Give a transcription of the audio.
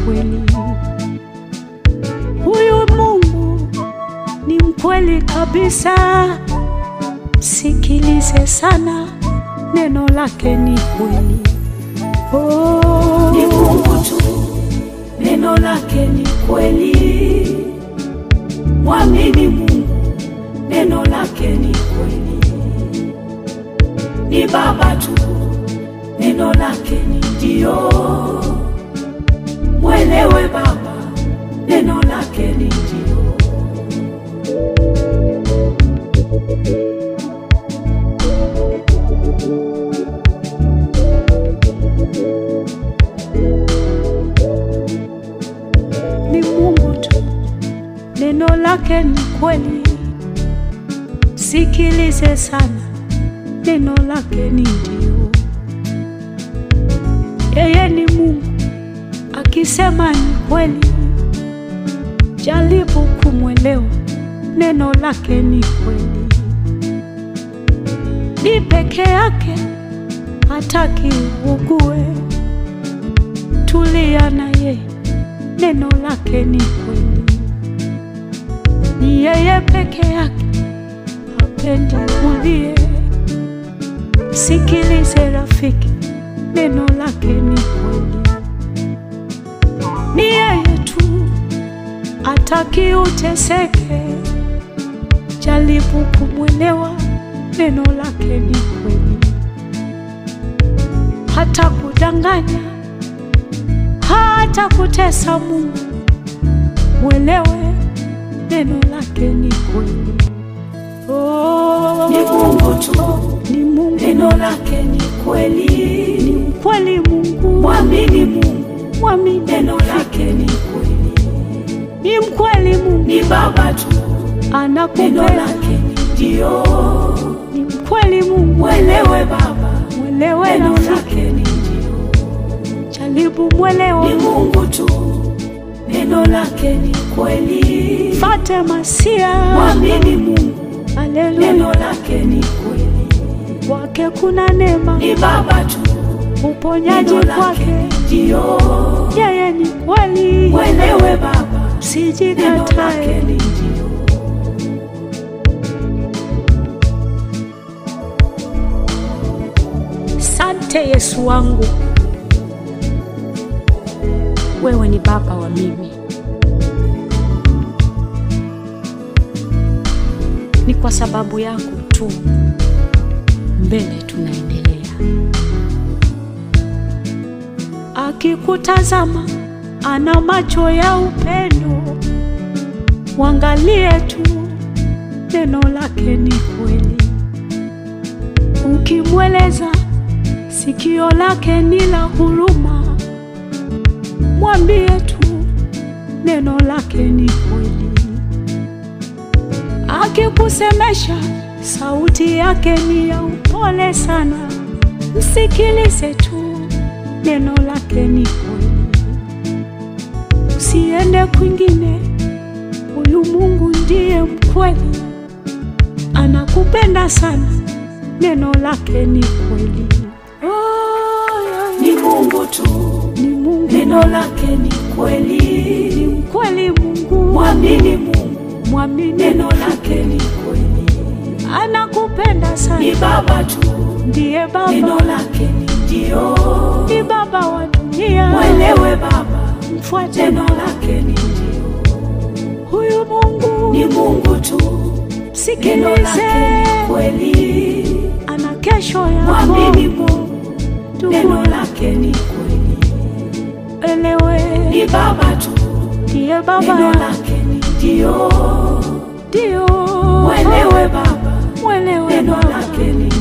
kweli. Huyu Mungu ni mkweli kabisa, sikilize sana, neno lake ni kweli. Oh, Ni Mungu tu, neno lake ni kweli. Mwamini Mungu, neno lake ni kweli. Ni Baba tu, neno lake ni ndio. Mwelewe Baba, neno lake ni ndio. ni Mungu tu, neno lake ni kweli. Sikilize sana, neno lake ni ndio. Yeye ni Mungu, akisema ni kweli. Jaribu kumwelewa, neno lake ni kweli. Ni peke yake, hataki ugue. Tulia na yeye neno lake ni kweli. Ni yeye peke yake, hapendi ulie. Sikilize rafiki, neno lake ni kweli. Ni yeye tu, hataki uteseke. Jaribu kumwelewa, neno lake ni kweli. Hata kudanganya hata kutesa Mungu, mwelewe neno lake ni kweli. Oh, Ni Mungu tu, ni Mungu, neno lake ni kweli. ni mkweli Mungu, Mwamini Mungu, mwamini, neno lake ni kweli. ni mkweli Mungu, Ni Baba tu, neno anakupenda, lake ni ndio. ni mkweli Mungu, Mwelewe Baba, mwelewe neno rafiki, lake ni ndio. jaribu mwelewa, Ni Mungu tu, neno lake ni kweli. fate masia, Mwamini Mungu, haleluya, neno lake ni kweli. kwake kuna neema, Ni Baba tu, uponyaji neno lake kwake, ni ndio. yeye ni kweli, Mwelewe Baba, neno lake sijikatae. ni ndio. Sante Yesu wangu, wewe ni baba wa mimi. Ni kwa sababu yako tu mbele tunaendelea. Akikutazama ana macho ya upendo, mwangalie tu, neno lake ni kweli. Ukimweleza sikio lake ni la huruma, mwambie tu neno lake ni kweli. Akikusemesha sauti yake ni ya upole sana, msikilize tu, neno lake ni kweli. Usiende kwingine, huyu Mungu ndiye mkweli, anakupenda sana, neno lake ni kweli. Oh, yeah. Ni Mungu tu, Ni Mungu, neno lake ni ni kweli. mkweli Mungu, Mwamini Mungu, mwamini, neno lake ni kweli. anakupenda Ni sana, Baba tu, ndiye neno Baba, lake ni ndio. ni Baba wa dunia. Mwelewe Baba, Mfuate neno lake ni ndio. huyu Mungu, Ni Mungu tu, neno sikilize, lake ni kweli. ana kesho Mwamini yako, Mungu, neno lake ni kweli. elewe, Ni Baba tu, ndiye neno Baba, lake ni ndio. ndio Mwelewe Baba, mwelewe neno Baba. lake ni